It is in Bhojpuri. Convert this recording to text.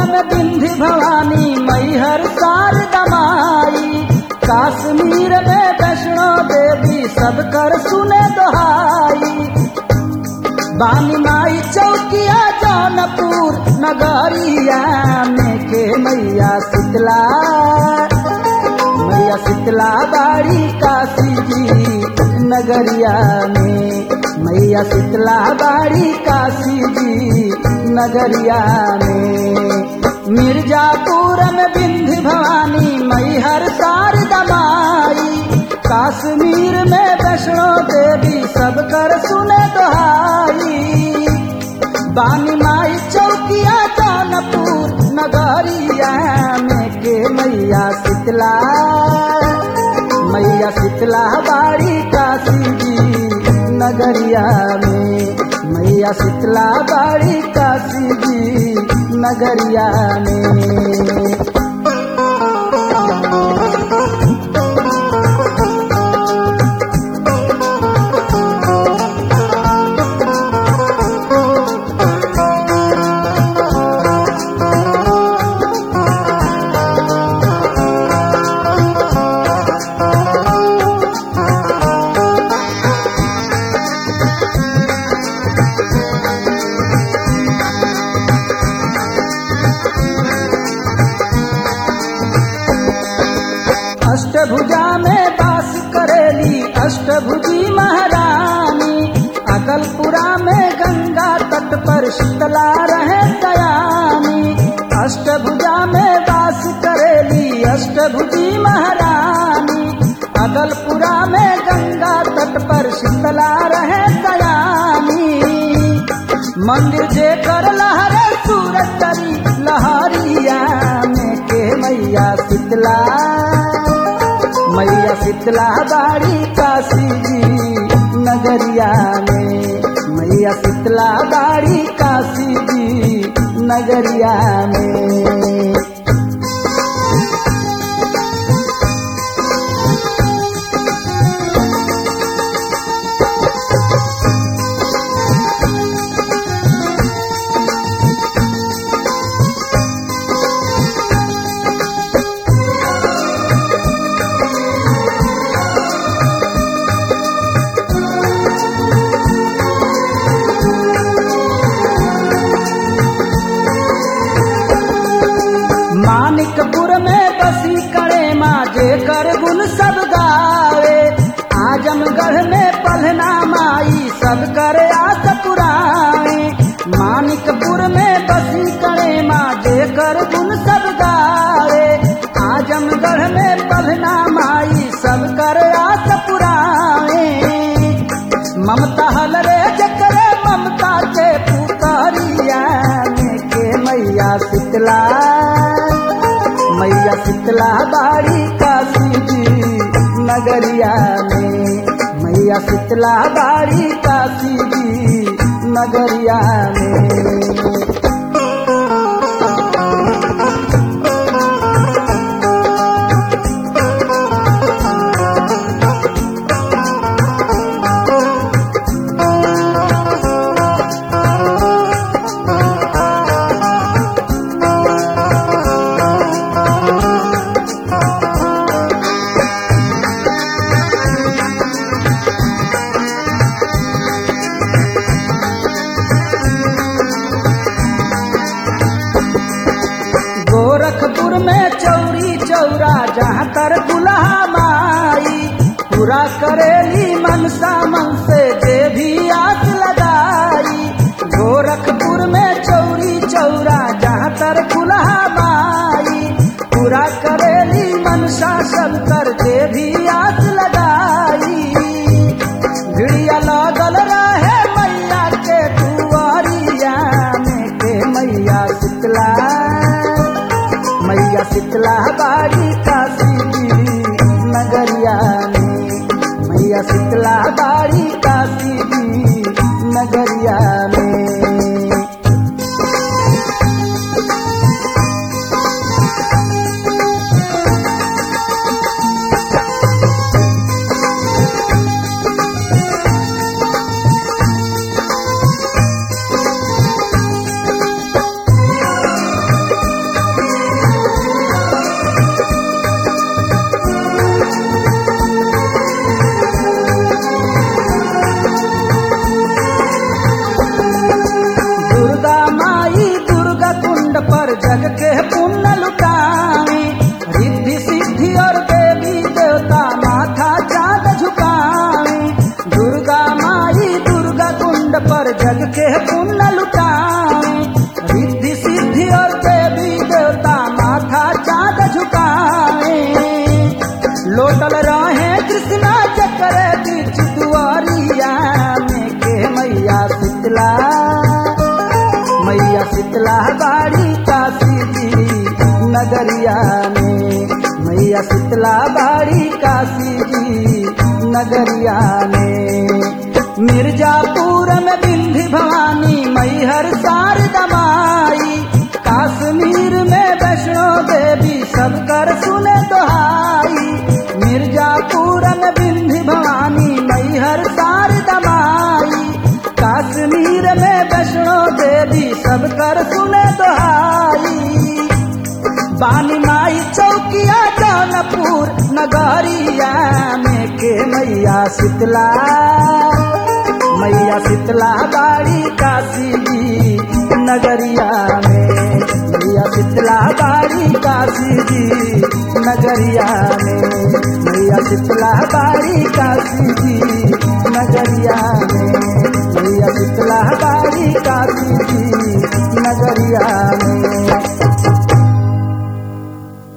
में बिंधी भवानी मैहर शारदा माई काश्मीर में वैष्णो देवी सब कर सुने दोहाई बानी माई चौकिया जौनपुर नगरिया में के मैया शीतला मैया शीतला बाड़ी काशी जी नगरिया में मैया शीतला बाड़ी काशी जी नगरिया में मिर्जापुर में बिंध्य भवानी मैहर शारदा माई काश्मीर में वैष्णो देवी सब कर सुने दोहाई बानी माई चौकिया जौनपुर नगरिया में के मैया शीतला मैया शीतला बाड़ी काशी जी नगरिया में मैया शीतला बाड़ी काशी जी नगरिया में अष्टभुजा में वास करेली अष्टभुजी महारानी अकलपुरा में गंगा तट पर शीतला रहे दयानी अष्टभुजा में वास करेली अष्टभुजी महारानी अकलपुरा में गंगा तट पर शीतला रहे दयानी मंदिर जे कर लहरे सूरज तरी लहरिया में के मैया शीतला मैया शीतला बाड़ी काशी जी नगरिया में मैया शीतला बाड़ी काशी जी नगरिया में मानिकपुर में बसी करे माँ जे कर गुण सब गावे आजमगढ़ में पलना माई सब कर आस पुराए मानिकपुर में बसी करे माँ जे कर गुण सब गावे आजमगढ़ में पलना माई सब कर आस पुराए ममता हल रे जकरे ममता के पुतरिया में के मैया शीतला मैया शीतला बाड़ी काशी जी नगरिया में मैया शीतला बाड़ी काशी जी नगरिया में गोरखपुर में चौरी चौरा जहाँ कर दुल्हा माई पूरा करेली मनसा मन से जे भी आस लगाई गोरखपुर में चौरी चौरा जहाँ तर दुल्हा माई पूरा करेली मनसा सब कर जे भी आस लगाई भिड़िया लागल रहे मैया के दुआरिया में के मैया शीतला मैया शीतला बाड़ी काशी जी नगरिया में मैया शीतला बाड़ी काशी जी नगरिया में पर जग के पुण्य लुटावी रिद्धि सिद्धि और देवी देवता माथा चाँद झुकावी दुर्गा माई दुर्गा कुंड पर जग के पुण्य लुटावी रिद्धि सिद्धि और देवी देवता माथा चाँद झुकावी लोटल रहे कृष्णा चक्र बीच दुआरिया में के मैया शीतला मैया शीतला बाड़ी काशी जी नगरिया में मैया शीतला बाड़ी काशी जी नगरिया में मिर्जापुर में बिंधी भवानी मैहर शारदा माई काश्मीर में वैष्णो देवी सब कर सुने दोहाई मिर्जापुर में बिंधी भवानी मैहर शारदा माई काश्मीर में वैष्णो देवी सब कर सुने दोहाई बानी माई चौकिया जौनपुर नगरिया में के मैया शीतला मैया शीतला बाड़ी काशी जी नगरिया में मैया शीतला बाड़ी काशी जी नगरिया में मैया शीतला बाड़ी काशी जी